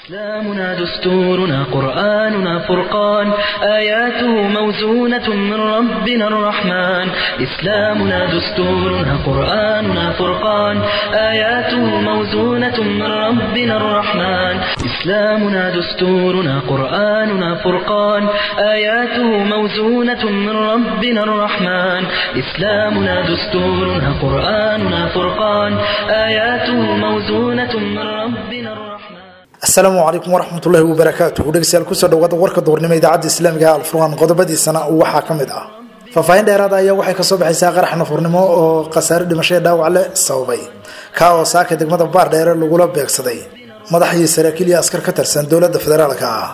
إسلامنا دستورنا قرآننا فرقان آياته موزونة من ربنا الرحمن إسلامنا دستورنا قرآننا فرقان آياته موزونة من ربنا الرحمن إسلامنا دستورنا قرآننا فرقان آياته موزونة من ربنا الرحمن إسلامنا دستورنا قرآننا فرقان آياته موزونة من ربنا الرحمن asalaamu calaykum waraxmatullaahi wabarakaatuh dhegeystayaal kusoo dhawaada warka duurnimo idaacadda islaamiga ee alfurqaan qodobadiisana waxaa ka mid ah faahfaahin dheeraada ayaa waxay kasoo baxaysaa qarax nafurnimo oo khasaare dhimasho ee dhaawac leh sababay kaa oo saaka degmada baardheere lagula beegsaday madaxii saraakiil iyo askar ka tirsan dowladda federaalka ah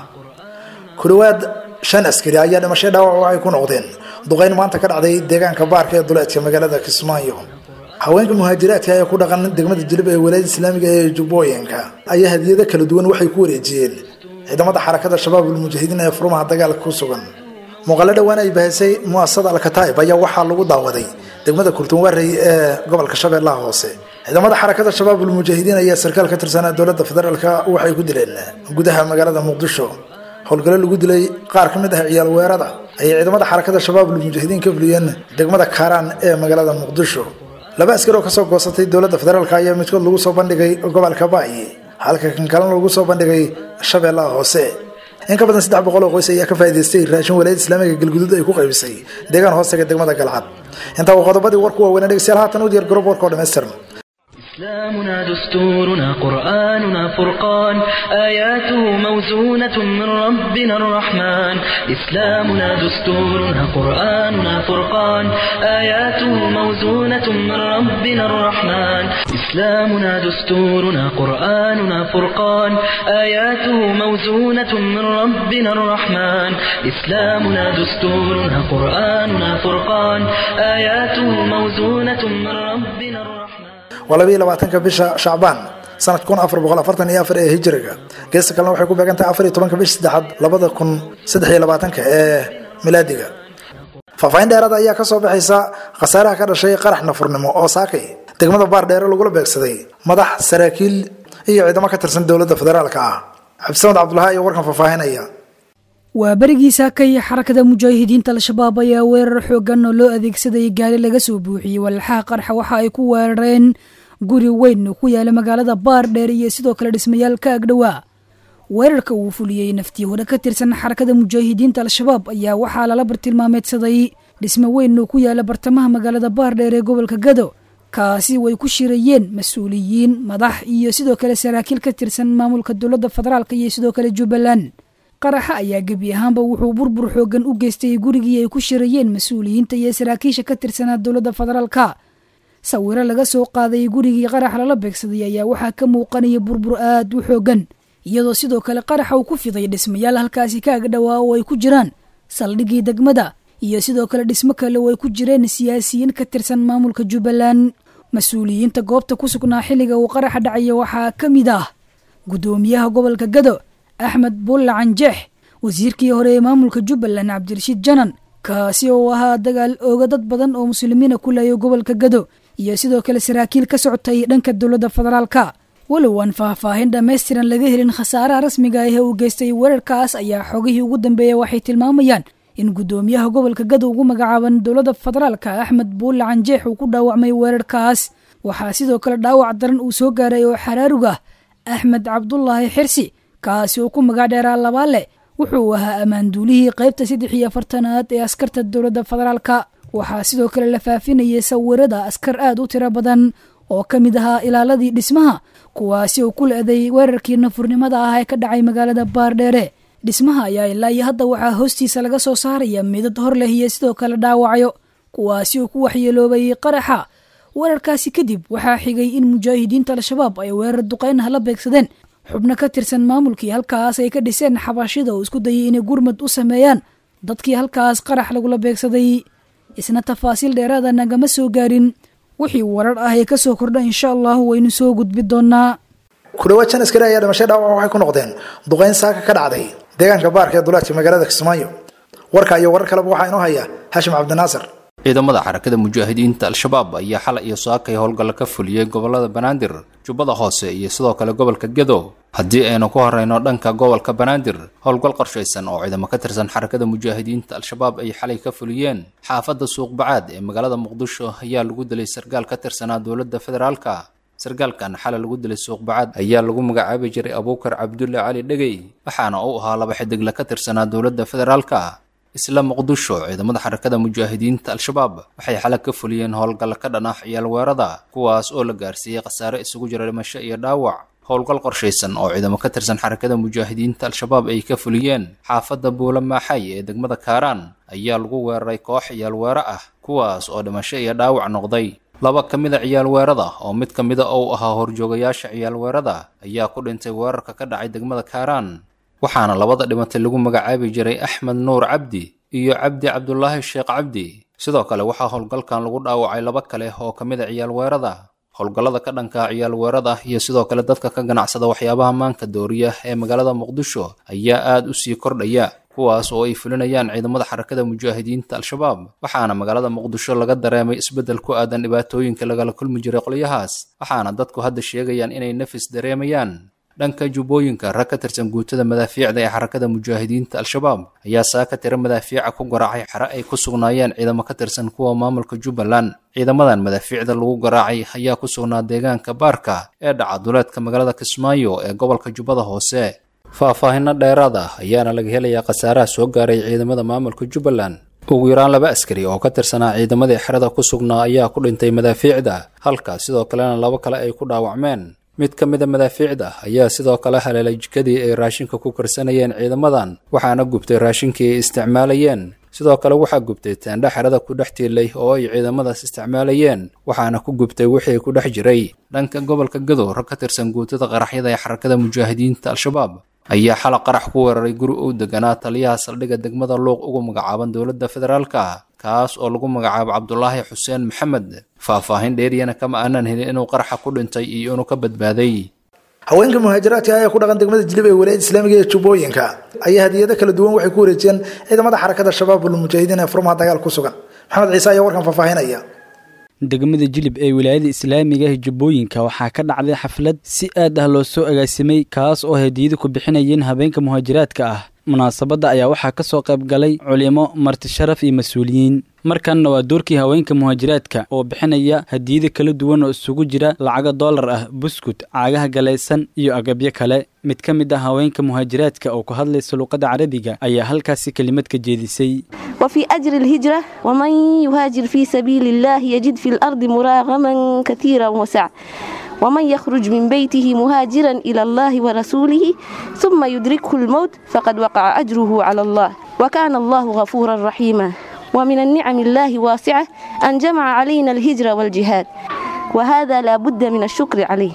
ku dhawaad shan askari ayaa dhimasho dhaawac waxay ku noqdeen duqeyn maanta ka dhacday deegaanka baarka ee duleedka magaalada kismaayo haweenka muhaajiraadka ee ku dhaqan degmada jilib ee walaayada islaamiga ee jubbooyinka ayaa hadiyado kala duwan waxay ku wareejiyeen ciidamada xarakada shabaabul mujaahidiin ee furmaha dagaalka ku sugan muuqaalo dhowaan ay bahisay muasasada alkataib ayaa waxaa lagu daawaday degmada kurtunwarey ee gobolka shabeellaha hoose ciidamada xarakada shabaabul mujaahidiin ayaa sarkaal ka tirsanaa dowladda federaalka waxay ku dileen gudaha magaalada muqdisho howlgalo lagu dilay qaar ka mid ah ciyaal weerada ayay ciidamada xarakada shabaabul mujaahidiin ka fuliyeen degmada kaaraan ee magaalada muqdisho laba askar oo kasoo goosatay dowladda federaalk ayaa midkood lagu soo bandhigay gobolka baayi halka kan kalena lagu soo bandhigay shabeellaha hoose in ka badan saddex boqol oo qoys ayaa ka faa'idaystay raashin walaayada islaamiga galguduud ay ku qaybisay deegaan hoostaga degmada galcad intaa waa qodobadii warku waaweyn dhegeystayaal haatan u diyaar garob warka oo dhammaystiran إسلامنا دستورنا قرآننا فرقان آياته موزونة من ربنا الرحمن إسلامنا دستورنا قرآننا فرقان آياته موزونة من ربنا الرحمن إسلامنا دستورنا قرآننا فرقان آياته موزونة من ربنا الرحمن إسلامنا دستورنا قرآننا فرقان آياته موزونة من ربنا الرحمن waa labayo labaatanka bisha shacbaan sanad kun afar boqol afartan iyo afar ee hijiriga geesta kalena waxay ku beegantahay afar iyo tobanka bisha saddexaad labada kun saddex iyo labaatanka ee milaadiga faahfaahin dheeraada ayaa kasoo baxaysa khasaaraha ka dhashay qarax nafurnimo oo saakay degmada baar dheere lagula beegsaday madax saraakiil iyo ciidamo ka tirsan dowladda federaalka ah cabdisamad cabdulahi iyo warkan faahfaahinaya waa berigii saakay xarakada mujaahidiinta al-shabaab ayaa weerar xoogan oo loo adeegsadayay gaari laga soo buuxiyey walxaha qarxa waxa ay ku weerareen guri weyn oo ku yaala magaalada baardheer iyo sidoo kale dhismayaal ka agdhowaa weerarka uu fuliyey naftii hore ka tirsan xarakada mujaahidiinta al-shabaab ayaa waxaa lala bartilmaameedsaday dhismo weyn oo ku yaala bartamaha magaalada baardheer ee gobolka gado kaasi way ku shirayeen mas-uuliyiin madax iyo sidoo kale saraakiil ka tirsan maamulka dowladda federaalk iyo sidoo kale jubbaland qaraxa ayaa gebi ahaanba wuxuu burbur xoogan u geystay gurigii ay ku shirayeen mas-uuliyiinta iyo saraakiisha ka tirsanaa dowladda federaalka sawiro laga soo qaaday gurigii qarax lala beegsaday ayaa waxaa ka muuqanaya burbur aad u xoogan iyadoo sidoo kale qaraxa uu ku fiday dhismayaal halkaasi ka agdhowaa oo ay ku jiraan saldhigii degmada iyo sidoo kale dhismo kale oo ay ku jireen siyaasiyiin ka tirsan maamulka jubbaland mas-uuliyiinta goobta ku sugnaa xilliga uu qaraxa dhacaya waxaa ka mid ah guddoomiyaha gobolka gado axmed bulla canjeex wasiirkii hore ee maamulka jubbaland cabdirashiid janan kaasi oo ahaa dagaal ooga dad badan oo muslimiina ku leeya gobolka gado iyo sidoo kale saraakiil ka socotay dhanka dowladda federaalka walow aan faahfaahin dhammaystiran laga helin khasaaraha rasmiga ah ee uu geystay weerarkaas ayaa xogihii ugu dambeeya waxay tilmaamayaan in guddoomiyaha gobolka gado ugu magacaaban dowladda federaalka axmed buulle canjeex uu ku dhaawacmay weerarkaas waxaa sidoo kale dhaawac daran uu soo gaaray oo xaraarug ah axmed cabdulaahi xirsi kaasi oo ku magac dheeraa labaale wuxuu ahaa ammaanduulihii qaybta saddex iyo afartanaad ee askarta dowladda federaalka waxaa sidoo kale la faafinayay sawirada askar aad u tiro badan oo ka mid ahaa ilaaladii dhismaha kuwaasi oo ku le-day weerarkii nafurnimada ah ee ka dhacay magaalada baardheere dhismaha ayaa ilaa iyo hadda waxaa hoostiisa laga soo saaraya midad hor leh iyo sidoo kale dhaawacyo kuwaasi oo ku waxyeeloobay qaraxa weerarkaasi kadib waxaa xigay in mujaahidiinta al-shabaab ay weerar duqeynaha la beegsadeen xubno ka tirsan maamulkii halkaas ay ka dhiseen xabashida oo isku dayay inay gurmad u sameeyaan dadkii halkaas qarax lagula beegsaday isna tafaasiil dheeraada nagama soo gaarin wixii warar ah ee kasoo kordha insha allahu waynu soo gudbi doonaa ku dhawaad shan askari ayaa dhimashay dhaawac waxay ku noqdeen duqeyn saaka ka dhacday deegaanka baarka ee duleedka magaalada kismaayo warka iyo warar kaleba waxaa inoo haya hashim cabdinaasir ciidamada xarakada mujaahidiinta al-shabaab ayaa xalay iyo saakay howlgalla ka fuliyey gobolada banaadir jubbada hoose iyo sidoo kale gobolka gedo haddii aynu ku horeyno dhanka gobolka banaadir howlgal qorshaysan oo ciidamo ka tirsan xarakada mujaahidiinta al-shabaab ay xalay ka fuliyeen xaafadda suuqbacaad ee magaalada muqdisho ayaa lagu dilay sargaal ka tirsanaa dowladda federaalka sargaalkan xalay lagu dilay suuqbacaad ayaa lagu magacaabi jiray abuukar cabdulle cali dhegey waxaana uu ahaa laba xidigle ka tirsanaa dowladda federaalka isla muqdisho ciidamada xarakada mujaahidiinta al-shabaab waxay xalag ka fuliyeen howlgalla ka dhan ah ciyaal weerada kuwaas oo la gaarsiiyey khasaare isugu jira dhimasho iyo dhaawac howlgal qorshaysan oo ciidamo ka tirsan xarakada mujaahidiinta al-shabaab ay ka fuliyeen xaafadda buula maaxay ee degmada kaaraan ayaa lagu weeraray koox ciyaal weero ah kuwaas oo dhimasho iyo dhaawac noqday laba ka mid a ciyaal weerada oo mid ka mida uu ahaa horjoogayaasha ciyaal weerada ayaa ku dhintay weerarka ka dhacay degmada kaaraan waxaana labada dhimatay lagu magacaabi jiray axmed nuur cabdi iyo cabdi cabdulaahi sheekh cabdi sidoo kale waxaa howlgalkan lagu dhaawacay laba kale oo ka mid a ciyaal weerada howlgallada ka dhanka ciyaal weerada iyo sidoo kale dadka ka ganacsada waxyaabaha maanka dooriya ee magaalada muqdisho ayaa aada u sii kordhaya kuwaas oo ay fulinayaan ciidamada xarakada mujaahidiinta al-shabaab waxaana magaalada muqdisho laga dareemay isbeddel ku aadan dhibaatooyinka lagala kulmi jiray qolyahaas waxaana dadku hadda sheegayaan inay nafis dareemayaan dhanka jubbooyinka rag ka tirsan guutada madaafiicda ee xarakada mujaahidiinta al-shabaab ayaa saaka tira madaafiica ku garaacay xere ay ku sugnaayeen ciidamo ka tirsan kuwa maamulka jubbaland ciidamadan madaafiicda lagu garaacay ayaa ku sugnaa deegaanka baarka ee dhaca duleedka magaalada kismaayo ee gobolka jubbada hoose faahfaahinno dheeraad ah ayaana laga helayaa khasaaraha soo gaaray ciidamada maamulka jubbaland ugu yaraan laba askari oo ka tirsanaa ciidamadii xerada ku sugnaa ayaa ku dhintay madaafiicda halka sidoo kalena laba kale ay ku dhaawacmeen mid ka mid a madaafiicda ayaa sidoo kale haleelay jikadii ay raashinka ku karsanayeen ciidamadan waxaana gubtay raashinkii ay isticmaalayeen sidoo kale waxaa gubtay teendha xerada ku dhex tiilay oo ay ciidamadaas isticmaalayeen waxaana ku gubtay wixii ku dhex jiray dhanka gobolka gadow rag ka tirsan guutada qaraxyada ee xarakada mujaahidiinta al-shabaab ayaa xalaq qarax ku weeraray guri uu deganaa taliyaha saldhigga degmada luuq ugu magacaaban dowladda federaalka kaas oo lagu magacaabo cabdulaahi xuseen maxamed faahfaahin dheeriyana kama aanan helin inuu qaraxa ku dhintay iyo inuu ka badbaaday haweenka muhaajiraadka ayaa ku dhaqan degmada jilib ee walaayada islaamiga ee jubbooyinka ayaa hadiyado kala duwan waxay ku wareejiyeen ciidamada xarakada shabaabul mujaahidiin ee furmaha dagaal ku sugan maxamed ciise ayaa warkan faahfaahinaya degmada jilib ee wilaayada islaamiga ah jubbooyinka waxaa ka dhacday xaflad si aad ah loo soo agaasimay kaas oo hadiyada ku bixinayeen habeenka muhaajiraadka ah munaasabadda ayaa waxaa ka soo qayb galay culimo marti sharaf iyo mas-uuliyiin markanna waa doorkii haweenka muhaajiraadka oo bixinaya hadiyada kala duwan oo isugu jira lacago doolar ah buskut caagaha galaysan iyo agabyo kale mid ka mid ah haweenka muhaajiraadka oo ku hadlaysa luuqadda carabiga ayaa halkaasi kelimad ka jeedisay وفي أجر الهجرة ومن يهاجر في سبيل الله يجد في الأرض مراغما كثيرا وسعة ومن يخرج من بيته مهاجرا إلى الله ورسوله ثم يدركه الموت فقد وقع أجره على الله وكان الله غفورا رحيما ومن النعم الله واسعة أن جمع علينا الهجرة والجهاد وهذا لا بد من الشكر عليه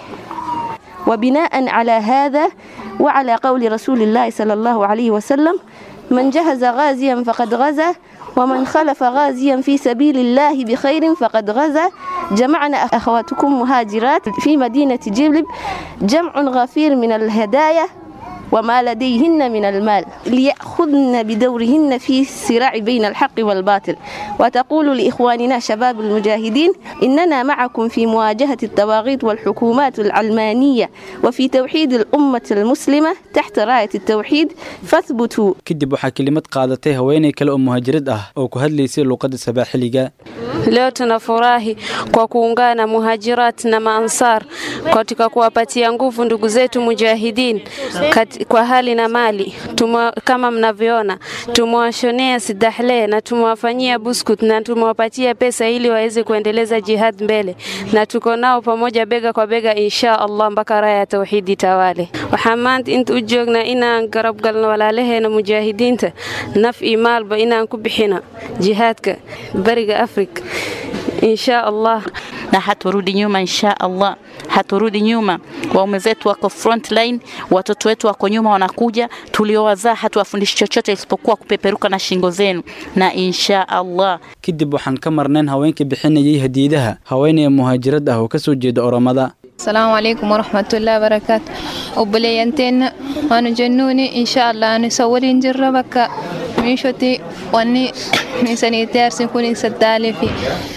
وبناء على هذا وعلى قول رسول الله صلى الله عليه وسلم من جهز غازيا فقد غزا ومن خلف غازيا في سبيل الله بخير فقد غزا جمعنا أخواتكم مهاجرات في مدينة جلب جمع غفير من الهدايا وما لديهن من المال ليأخذن بدورهن في الصراع بين الحق والباطل وتقول لإخواننا شباب المجاهدين إننا معكم في مواجهة الطواغيت والحكومات العلمانية وفي توحيد الأمة المسلمة تحت راية التوحيد فاثبتوا kadib waxaa kelimad qaadatay haweenay kale oo muhaajirad ah oo ku hadlaysay luuqadda sabaaxiliga Leo tunafurahi kwa kuungana muhajirat na maansar katika kuwapatia nguvu ndugu zetu mujahidin kat, kwa hali na mali Tumwa, kama mnavyoona tumewashonea sidahle na tumewafanyia buskut na tumewapatia pesa ili waweze kuendeleza jihad mbele na tuko nao pamoja bega kwa bega insha Allah mpaka raya ya tawxiidi tawale waxaan maanta inta u joognaa inaan garab galno walaalaheena mujaahidiinta naf iyo maalba inaan ku bixino jihaadka bariga afrika insha Allah na haturudi nyuma insha Allah, haturudi nyuma. Waume zetu wako front line, watoto wetu wako nyuma wanakuja. Tuliowazaa hatuwafundishi chochote isipokuwa kupeperuka na shingo zenu, na insha Allah. kadib waxaan ka marnayn haweenka bixinayay hadiyadaha haweenaya muhaajirad ah oo ka soo jeeda oromada السلام عليكم ورحمة الله وبركاته وبليانتين وأنا جنوني إن شاء الله أنا سوري نجربك miishoti wanni isaniitaarsin kunin saddaalefi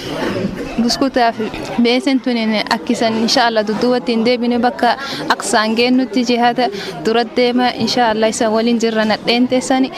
buskutaaf beesen tunin akkisan insha allah dudduwattiin deebine bakka aqsaan geennutti jihata dura deema insha allah isan waliin jirra nadheen teessani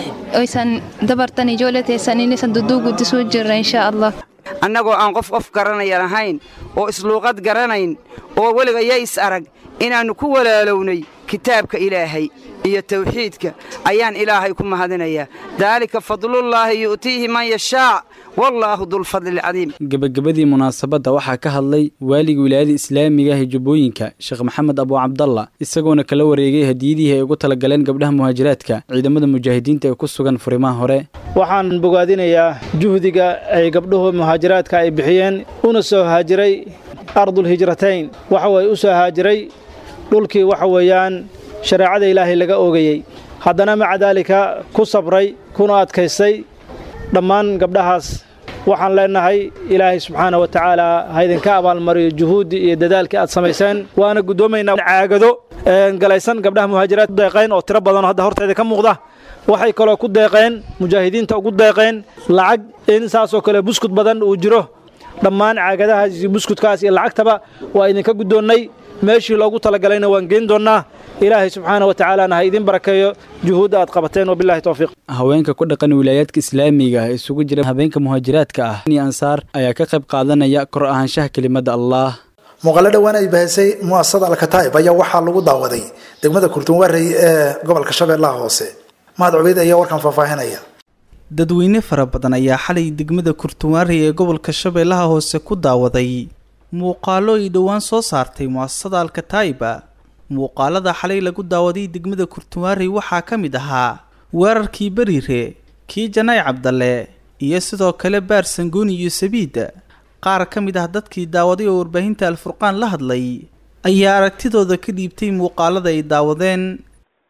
isan dabartan ijoollee teessaniin isan dudduu guddisuu jirra insha allah annagoo aan qof qof garanaya lahayn oo isluuqad garanayn oo weliga ya is arag inaannu ku walaalownay kitaabka ilaahay iyo tawxiidka ayaan ilaahay ku mahadinayaa daalika fadlullaahi yu'tiihi man yashaac wallaahu dulfadli alcadiim gebagabadii munaasabadda waxaa ka hadlay waaliga wilaayada islaamiga ah ee jubbooyinka sheekh maxamed abu cabdalla isagoona kala wareegay hadiyadihii ay ugu talagaleen gabdhaha muhaajiraadka ciidamada mujaahidiinta ee ku sugan furimaha hore waxaan bogaadinayaa juhdiga ay gabdhuhu muhaajiraadka ay bixiyeen una soo haajiray ardulhijratayn waxa weye u soo haajiray dhulkii waxa weeyaan shareecada ilaahay laga oogayey haddana maca daalika ku sabray kuna adkaystay dhammaan gabdhahaas waxaan leennahay ilaahay subxaana wa tacaala ha idinka abaalmariyo juhuuddii iyo dadaalkii aad samayseen waana guddoomaynaa caagado galaysan gabdhaha muhaajiraad deeqayn oo tiro badanoo hadda horteeda ka muuqda waxay kaloo ku deeqeen mujaahidiinta ugu deeqeen lacag in saasoo kale buskud badan uu jiro dhammaan caagadahaas iyo buskudkaas iyo lacagtaba waa idinka guddoonnay meeshii loogu talagalayna waan geen doonnaa ilaahay subxaana wa tacaalaana ha idiin barakeeyo juhuudda aad qabateen wabillahi towfiiq haweenka ku dhaqan wilaayaadka islaamiga ah isugu jira habeenka muhaajiraadka ah iyo ansaar ayaa ka qayb qaadanaya kor ahaanshaha kelimadda allah muuqaalo dhowaan ay bahisay mu'asasada alkataa'ib ayaa waxaa lagu daawaday degmada kurtunwarey ee gobolka shabeellaha hoose mahad cubeyd ayaa warkan faahfaahinaya dadweyne fara badan ayaa xalay degmada kurtunwaarey ee gobolka shabeellaha hoose ku daawaday muuqaalo ay dhowaan soo saartay mu'asasada alkataa'iba muuqaalada xalay lagu daawaday degmada kurtunwaarey waxaa ka mid ahaa weerarkii beriire kii janaay cabdalle iyo sidoo kale baar sangooni iyo sabiida qaar ka mid ah dadkii daawaday oo warbaahinta alfurqaan la hadlay ayaa aragtidooda ka dhiibtay muuqaalada ay daawadeen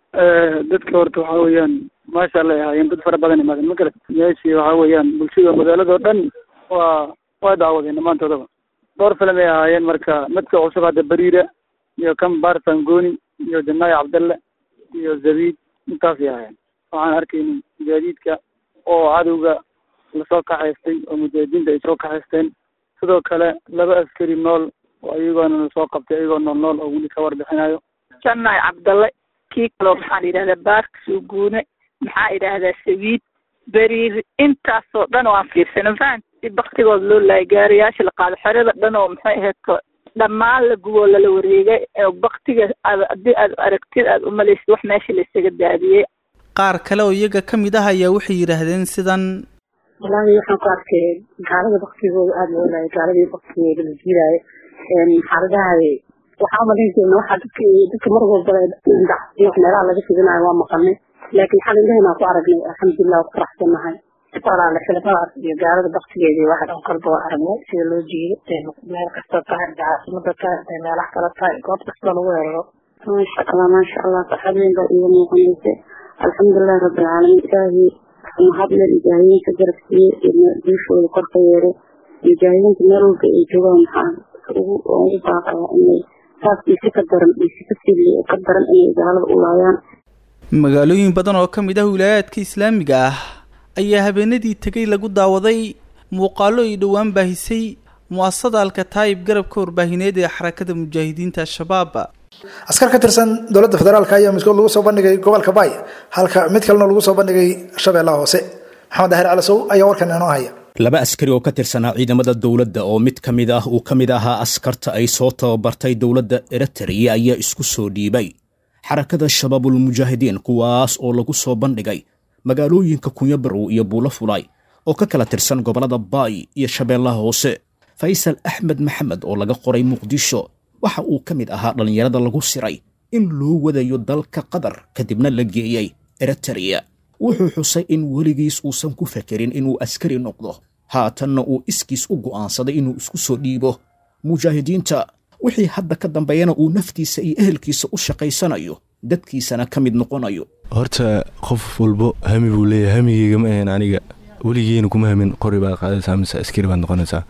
dadka horta waxaa weeyaan maasha alla ay ahaayeen dad fara badan imaadeen ma garat meeshii waxaa weeyaan bulshada magaaladoo dhan waa waa daawadeen dhammaantoodaba dhowr filim ay ahaayeen marka midka cusub hadda beriira iyo kan baar sangooni iyo janaay cabdalle iyo zabiid intaasay ahaayeen waxaan arkayni mujahidiidka oo cadowga lasoo kaxaystay oo mujaahidiinta ay soo kaxaysteen sidoo kale laba askari nool oo iyagoona lasoo qabtay iyagoo nool nool oo weli ka warbixinayo janaay cabdalle kii kaloo maxaa la yidhahdaa baarka suuguune maxaa idhaahdaa sabiid beriir intaasoo dhan oo aan fiirsano fahan si baktigood loo laayay gaariyaasha la qaado xerada dhan oo maxay ahayd dhammaan la guboo lala wareegay baktiga aad haddii aad aragtid aad umalaysid wax meesha la isaga daadiyey qaar kale oo iyaga ka mid ah ayaa waxay yidhaahdeen sidan wallaahi waxaan ku arkay gaalada baktigooda aada loo laayay gaaladii baktigooda la jiilaayo xaaladahay waxaa umalayn jirna waxaa dadka dadka mar walba wax meelaha laga fidinayo waa maqalnay laakiin xal indhaheenaan ku aragnay alxamdulilah ku faraxsannahay walaale filimadaas iyo gaalada baktigeedii waxa dhan kolba waa aragnay sida loo jiido meel kasta tahay caasimada tahay haday meelaha kale tahay goob kastoo lagu weeraro maasha allah maasha allah farxad weyn baa iiga muuqanaysa alxamdulilahi rabbilcaalamiin ilaahi mahadle mujaahidiinta garabsiiye iyo duushooda korka yeere mujaahidiinta meel walba ay joogaan maxaa ugu ugu baaqaya inay saas iyo si ka daran iyo si kasii ka daran inay gaalada u laayaan magaalooyin badan oo ka mid ah wilaayaadka islaamiga ah ayaa habeenadii tegay lagu daawaday muuqaalo ay dhowaan baahisay mu'asasada alkataayib garabka warbaahineed ee xarakada mujaahidiinta al-shabaab askar ka tirsan dowladda federaalk ayaa midkood lagu soo bandhigay gobolka baay halka mid kalena lagu soo bandhigay shabeellaha hoose maxamed daahir calasow ayaa warkan inoo haya laba askari oo ka tirsanaa ciidamada dowladda oo mid ka mid ah uu ka mid ahaa askarta ay soo tababartay dowladda eritrea ayaa isku soo dhiibay xarakada shabaabulmujaahidiin kuwaas oo lagu soo bandhigay magaalooyinka kunyabarow iyo buulo fulay oo ka kala tirsan gobollada baay iyo shabeellaha hoose faysal axmed maxamed oo laga qoray muqdisho waxa uu ka mid ahaa dhallinyarada lagu siray in loo wadayo dalka qatar kadibna la geeyey eritrea wuxuu xusay in weligiis uusan ku fakerin inuu askari noqdo haatanna uu iskiis u go'aansaday inuu isku soo dhiibo mujaahidiinta wixii hadda ka dambeeyana uu naftiisa iyo ehelkiisa u shaqaysanayo dadkiisana ka mid noqonayo horta qof walbo hami buu leeyahay hamigeyga ma ahayn aniga weligeena kuma hamin qori baad qaadaysaa mise askari baad noqonaysaa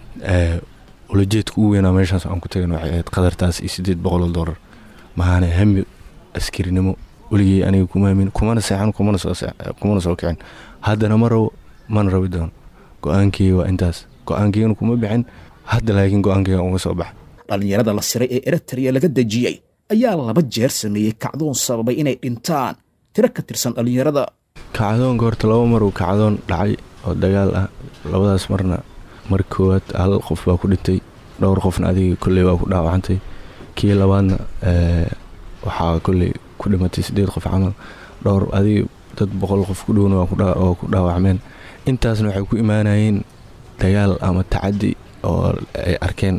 ulajeedka ugu weynaa meeshaas aan ku tagan waxay ahayd qadartaas iyo siddeed boqoloo dollar mahaana hami askarinimo weligey aniga kuma hamin kumana seexan kumana soo kumana soo kicin haddana ma rabo mana rabi doono go-aankeyga waa intaas go-aankeygana kuma bixin hadda laakiin go-aankeyga uga soo baxa dhallinyarada la siray ee eritrea laga dejiyey ayaa laba jeer sameeyey kacdoon sababay inay dhintaan tiro ka tirsan dhallinyarada kacdoonka horta laba mar uu kacdoon dhacay oo dagaal ah labadaas marna mar koowaad hal qof baa ku dhintay dhowr qofna adiga kolley waa ku dhaawacantay kii labaadna waxaa kolley ku dhimatay siddeed qof camal dhowr adiga dad boqol qof ku dhowna oo ku dhaawacmeen intaasna waxay ku imaanayeen dagaal ama tacadi oo ay arkeen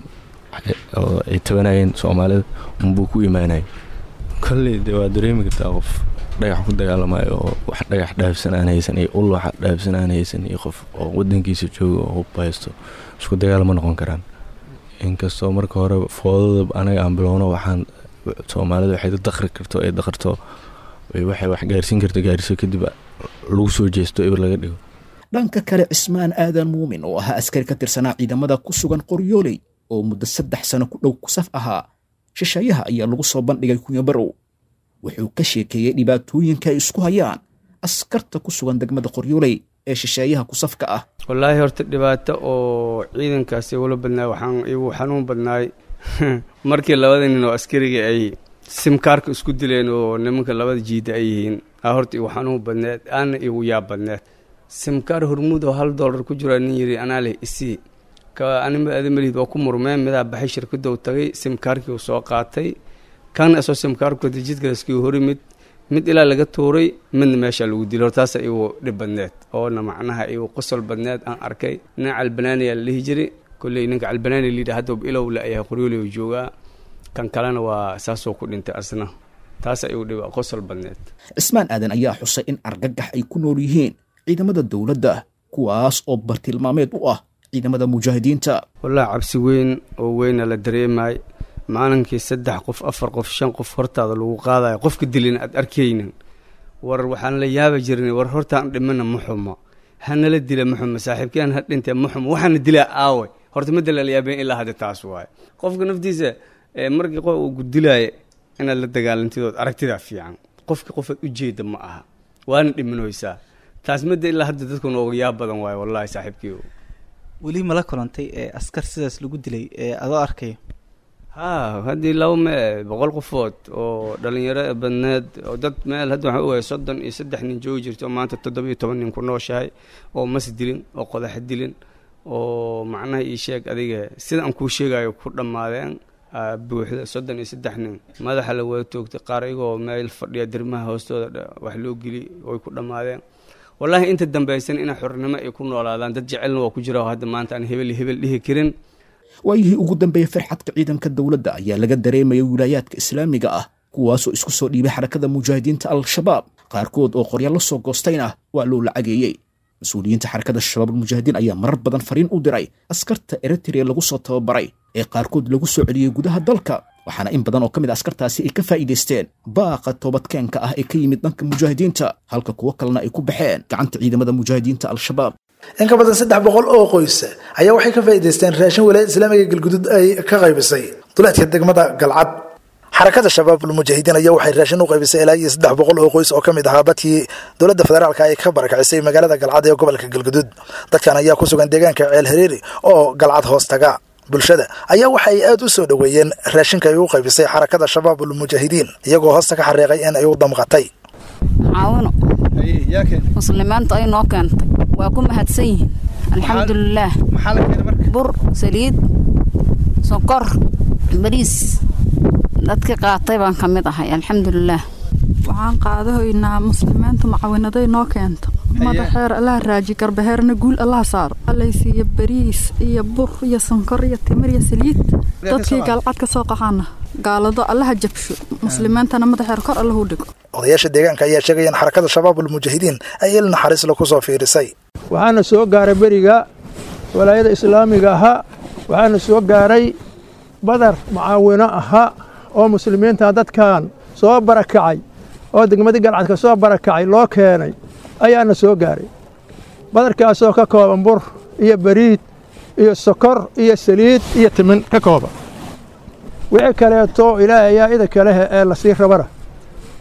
oo ay tabanayeen soomaalida unbuu ku imaanayay kolley de waa dareemi kartaa qof dhagax ku dagaalamayo oo wax dhagax dhaafsan aan haysan iyo ul wax dhaafsan aan haysan iyo qof oo wadankiisa jooga oo hub haysto isku dagaal ma noqon karaan inkastoo marka hore foodada anaga aan bilowno waxaan soomaalida waxay daqri karto ay daqarto waxay wax gaarsiin karto gaarsiso kadib lagu soo jeesto eber laga dhigo dhanka kale cismaan aadan muumin oo ahaa askari ka tirsanaa ciidamada ku sugan qoryooley oo muddo saddex sano ku dhow kusaf ahaa shisheeyaha ayaa lagu soo bandhigay kunyabarow wuxuu ka sheekeeyey dhibaatooyinka ay isku hayaan askarta ku sugan degmada qoryooley ee shisheeyaha kusafka ah wallaahi horta dhibaato oo ciidankaasi ula badnaay waxaan igu xanuun badnaay markii labada nin oo askariga ay simkaarka isku dileen oo nimanka labada jiida ay yihiin aa horta igu xanuun badneed aana igu yaab badneed simkaar hormuud oo hal dollar ku jiraa nin yidhi anaa leh isii ka anima adamalihid waa ku murmeen midaa baxay shirkadou tagay simkaarkii uu soo qaatay kan isoo simkaarku jidkalaskii hori mid mid ilaa laga tuuray midna meesha lagu dilay hortaasa igu dhib badneed oona macnaha igu qosol badneed aan arkay nin calbanaaniyaa la dhihi jiray kolley ninka calbanaani layidhi hadda ilow la ayahay qoryooley uu joogaa kan kalena waa saasoo ku dhintay asna taasa igu dhib qosol badneed cismaan aadan ayaa xusay in argagax ay ku nool yihiin ciidamada dowladda kuwaas oo bartilmaameed u ah ciidamada mujaahidiinta wallaahi cabsi weyn oo weyna la dareemay maalinkii saddex qof afar qof shan qof hortaada lagu qaadayo qofka dilin aad arkaynin war waxaan la yaaba jirnay war hortaan dhimana ma xumo hanala dila ma xumo saaxiibkeen ha dhintee ma xumo waxaana dilaa aawe horta ma dala la yaabeen ilaa hadda taas waaye qofka naftiisa markii qof uu gudilaayo inaad la dagaalantidood aragtidaa fiican qofka qofaad ujeeda ma aha waana dhimanoysaa taas madda ilaa hadda dadku nooga yaab badan waaye wallahi saaxiibkii weli mala kulantay ee askar sidaas lagu dilay ee adoo arkaya ha haddii laba mee boqol qofood oo dhalinyaro badneed oo dad meel hadda waxaan ogahay soddon iyo saddex nin joogi jirto maanta toddoba iyo toban nin ku nooshahay oo mas dilin oo qodax dilin oo macnaha ii sheeg adiga sida aan kuu sheegayo ku dhammaadeen buuxda soddon iyo saddex nin madaxa la wada toogtay qaar iyagoo meel fadhiya dirmaha hoostooda wax loo geli oy ku dhammaadeen wallaahi inta dambaysan inay xornimo ay ku noolaadaan dad jecelna waa ku jira oo hadda maanta aan hebel hebel dhihi karin waayihii ugu dambeeyey farxadka ciidanka dowladda ayaa laga dareemayay wilaayaadka islaamiga ah kuwaasoo isku soo dhiibay xarakada mujaahidiinta al-shabaab qaarkood oo qorya la soo goostayna waa loo lacageeyey mas-uuliyiinta xarakada shabaab almujaahidiin ayaa marar badan fariin u diray askarta eritrea lagu soo tababaray ee qaarkood lagu soo celiyey gudaha dalka waxaana in badan oo ka mid a askartaasi ay ka faa'iidaysteen baaqa toobadkeenka ah ee ka yimid dhanka mujaahidiinta halka kuwo kalena ay ku baxeen gacanta ciidamada mujaahidiinta al-shabaab in ka badan saddex boqol oo qoys ayaa waxay ka faa'iidaysteen raashin wilaayada islaamiga galgudud ay ka qaybisay duleedka degmada galcad xarakada shabaabul mujaahidiin ayaa waxay raashin u qaybisay ilaa iyo saddex boqol oo qoys oo ka mid ahaa dadkii dowladda federaalka ay ka barakacisay magaalada galcad ee gobolka galgudud dadkan ayaa ku sugan deegaanka ceel hareeri oo galcad hoos taga bulshada ayaa waxa ay aad u soo dhoweeyeen raashinka ay u qaybisay xarakada shabaabul mujaahidiin iyagoo hoosta ka xariiqay in ay u damqatay caawino muslimiinta ay noo keentay waa ku mahadsan yihiin alxamdulilaah bur saliid sonkor bariis dadkii qaatay baan ka mid ahay alxamdulilaah waxaan qaadahoynaa muslimiinta macawinaday noo keento madaxeer allaha raaji garbaheerna guul allaha saaro allaysiiyo bariis iyo bur iyo sonkor iyo timir iyo saliid dadkii gaalcad ka soo qaxaana gaalado allaha jabsho muslimiintana madaxeer kor allahu dhigo odayaasha deegaanka ayaa sheegaya in xarakada shabaabul mujaahidiin ay il naxariisla ku soo fiirisay waxaana soo gaaray beriga walaayada islaamiga ahaa waxaana soo gaaray badar mucaawino ahaa oo muslimiinta dadkan soo barakacay oo degmadii galcadka soo barakacay loo keenay ayaana soo gaaray badarkaasoo ka kooban bur iyo bariid iyo sokor iyo saliid iyo timin ka kooban wixii kaleeto ilaahay ayaa ida kalehe ee lasii rabana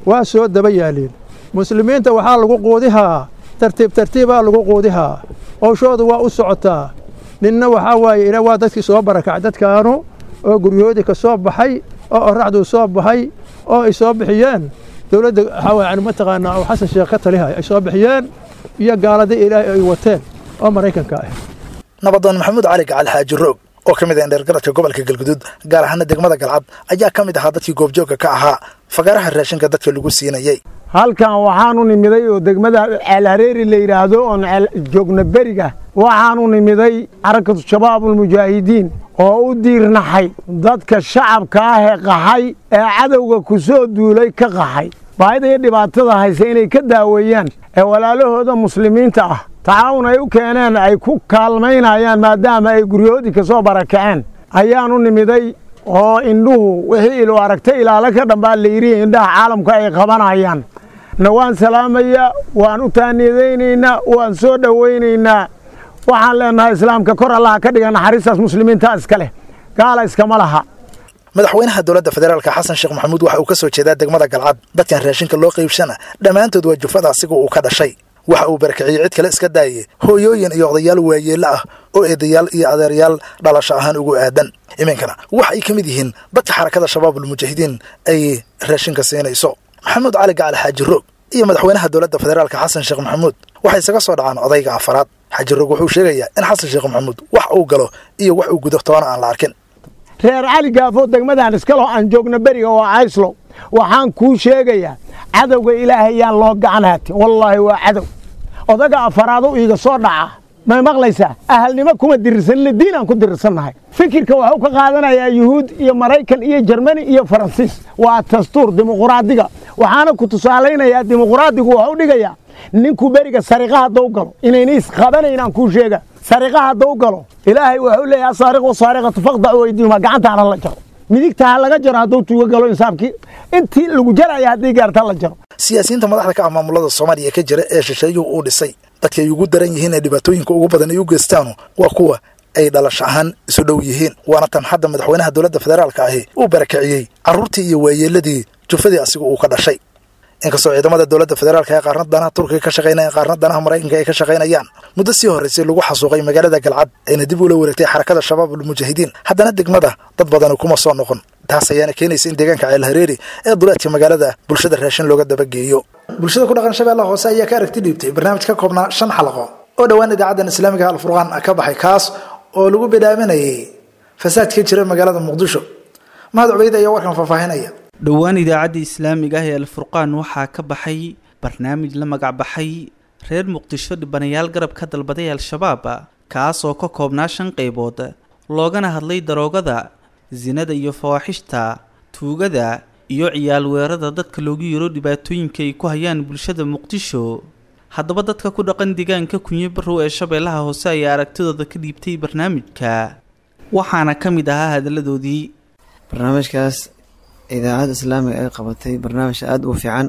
waa soo daba yaaleen muslimiinta waxaa lagu quudihaa tartiib tartiibaa lagu quudihaa howshoodu waa u socotaa ninna waxaa waaye ila waa dadkii soo barakacay dadkaanu oo guryahoodii ka soo baxay oo oraxduu soo baxay oo ay soo bixiyeen dowladda waxaa waye yani mataqaanaa oo xasan sheekh ka talihay ay soo bixiyeen iyo gaaladii ilaahay ay wateen oo maraykanka ah nabadoon maxamuud cali gacal xaaji roog oo ka mid ah indheergaradka gobolka galguduud gaar ahaana degmada galcad ayaa ka mid ahaa dadkii goobjoogka ka ahaa fagaaraha raashinka dadka lagu siinayey halkan waxaanu nimiday oo degmada ceelhareeri la yidhaahdo oon joogna beriga waxaanu nimiday xarakatu shabaabulmujaahidiin oo u diirnaxay dadka shacabka ah ee qaxay ee cadowga ku soo duulay ka qaxay baahida iyo dhibaatada hayse inay ka daaweeyaan ee walaalahooda muslimiinta ah tacaawun ay u keeneen ay ku kaalmaynayaan maadaama ay guryahoodii ka soo barakaceen ayaanu nimiday oo indhuhu wixii ilu aragtay ilaalo ka dhambaa layidhi indhaha caalamka ay qabanayaan na waan salaamayaa waan u taaniyadaynaynaa waan soo dhowaynaynaa waxaan leenahay islaamka kor allaha ka dhiga naxariistaas muslimiinta iska leh gaala iskama laha madaxweynaha dowladda federaalka xasan sheekh maxamuud waxa uu ka soo jeedaa degmada galcad dadkan raashinka loo qaybshana dhammaantood waa jufada asiga uu ka dhashay waxa uu barakiciyey cid kale iska daayey hooyooyin iyo odayaal waayeello ah oo eedayaal iyo adeeryaal dhalasho ahaan ugu aadan iminkana waxa ay ka mid yihiin dadka xarakada shabaabulmujaahidiin ay raashinka siinayso maxamuud cali gacal xaaji roog iyo madaxweynaha dowladda federaalka xasan sheekh maxamuud waxay isaga soo dhacaan odayga afaraad xaaji roog wuxuu sheegayaa in xasan sheekh maxamuud wax uu galo iyo wax uu gudo toona aan la arkin reer cali gaafo degmadan iskalo aan joogno beriga oo cayslo waxaan kuu sheegayaa cadowga ilaahay yaan loo gacan haatin wallaahi waa cadow odaga afaraadu iiga soo dhaca may maqlaysaa ahalnimo kuma dirirsanina diinaan ku dirirsannahay fikirka waxuu ka qaadanayaa yuhuud iyo maraykan iyo jermani iyo faransiis waa dastuur dimuquraadiga waxaana ku tusaalaynayaa dimuquraadigu waxu dhigayaa ninku beriga sariqa haddau galo inayna isqabanaynaan kuu sheega sariqa haddau galo ilaahay wuxuu leeyahay asaariq wasaariqatu faqdacu weydiihuma gacantaana la jaro midigta ha laga jaro hadduu tuuga galo insaabkii intii lagu jaraya haddii gaarta la jaro siyaasiyiinta madaxda ka ah maamulada soomaaliya ka jira ee shisheeyuhu uu dhisay dadka ay ugu daran yihiin ee dhibaatooyinka ugu badan ay u geystaanu waa kuwa ay dhalasho ahaan isu dhow yihiin waana tan hadda madaxweynaha dowladda federaalka ahi uu barakiciyey carruurtii iyo waayeeladii jufadii asiga uu ka dhashay inkastoo ciidamada dowladda federaalka ee qaarna danaha turkiga ka shaqaynayaan qaarna danaha maraykanka ay ka shaqaynayaan muddo sii horraysay lagu xasuuqay magaalada galcad ayna dib ula wareegtay xarakada shabaabulmujaahidiin haddana degmada dad badani kuma soo noqon taas ayaana keenaysa in deegaanka ceelhareeri ee duleedka magaalada bulshada raashin looga dabageeyo bulshada ku dhaqan shabeellaha hoose ayaa ka aragti dhiibtay barnaamij ka koobnaa shan xalaqo oo dhowaan idaacaddan islaamiga alfurqaan ka baxay kaas oo lagu bidhaaminayay fasaad ka jira magaalada muqdisho mahad cubeyd ayaa warkan faahfaahinaya dhowaan idaacadda islaamiga ah ee alfurqaan waxaa ka baxay barnaamij la magac baxay reer muqdisho dhibanayaal garab ka dalbaday al-shabaab kaas oo ka koobnaa shan qaybood loogana hadlay daroogada sinada iyo fawaaxishta tuugada iyo ciyaal weerada dadka loogu yeero dhibaatooyinka ay ku hayaan bulshada muqdisho haddaba dadka ku dhaqan deegaanka kunyo barrow ee shabeellaha hoose ayaa aragtidooda ka dhiibtay barnaamijka waxaana ka mid ahaa hadalladoodii barnaamijkaas idaacadda islaamiga ay qabatay barnaamij aada u fiican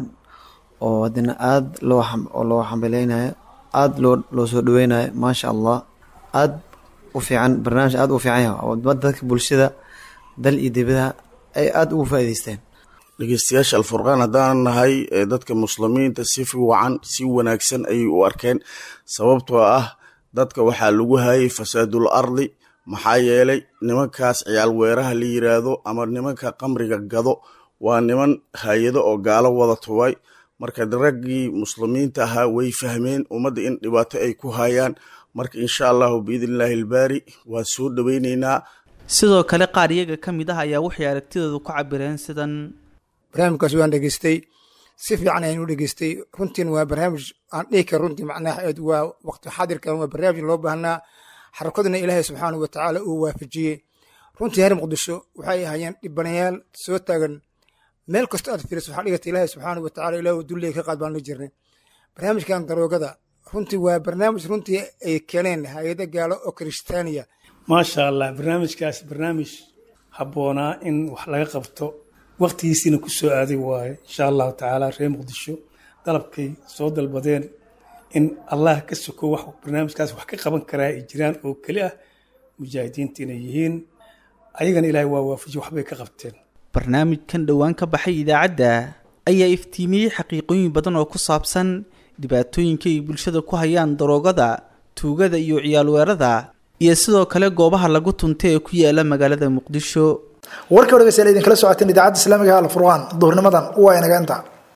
oo haddana aada loo oo loo xambaleynayo aada loo loo soo dhaweynayo maasha allah aada u fiican barnaamij aada u fiican yahay oo dadka bulshada dal iyo dibadaha ay aada ugu faa'iideysteen dhegeystayaasha alfurqaan haddaan nahay dadka muslimiinta si fiican si wanaagsan ayay u arkeen sababtoo ah dadka waxaa lagu hayay fasaadul ardi maxaa yeelay nimankaas ciyaal weeraha la yiraahdo ama nimanka qamriga gado waa niman hay-ado oo gaalo wada tubay marka raggii muslimiinta ahaa way fahmeen ummadda in dhibaato ay ku hayaan marka insha allahu biidnillaahi albaari waan soo dhoweyneynaa sidoo kale qaar iyaga ka mid ah ayaa waxay aragtidooda ku cabireen sidan barnaamijkaas waan dhegeystay si fiican ayaan u dhegeystay runtiin waa barnaamij aan dhihi kara runtii macnaha aad waa waqti xaadirkan waa barnaamij loo baahnaa xarakaduna ilaahay subxaanahu watacaala uu waafajiyey runtii reer muqdisho waxay ahaayeen dhibanayaal soo taagan meel kasta aad fiiriso waxaa dhigata ilaahay subxaanahu watacaala ilaahu dulliga ka qaad baan la jirnay barnaamijkan daroogada runtii waa barnaamij runtii ay keeneen hay-ado gaalo oo kiristaaniya maasha allah barnaamijkaas barnaamij habboonaa in wax laga qabto waqtigiisiina ku soo aaday waaye insha allahu tacaala reer muqdisho dalabkay soo dalbadeen in allah ka soko wax barnaamijkaas wax ka qaban karaa ay jiraan oo keli ah mujaahidiinta inay yihiin ayagana ilaahay waa waafaji waxbay ka qabteen barnaamijkan dhowaan ka baxay idaacadda ayaa iftiimiyey xaqiiqooyin badan oo ku saabsan dhibaatooyinka ay bulshada ku hayaan daroogada tuugada iyo ciyaalweerada iyo sidoo kale goobaha lagu tunta ee ku yaala magaalada muqdisho warka dhegeystayaal idinkala socoteen idaacadda islaamiga alfurqaan duhurnimadan waa inaga inta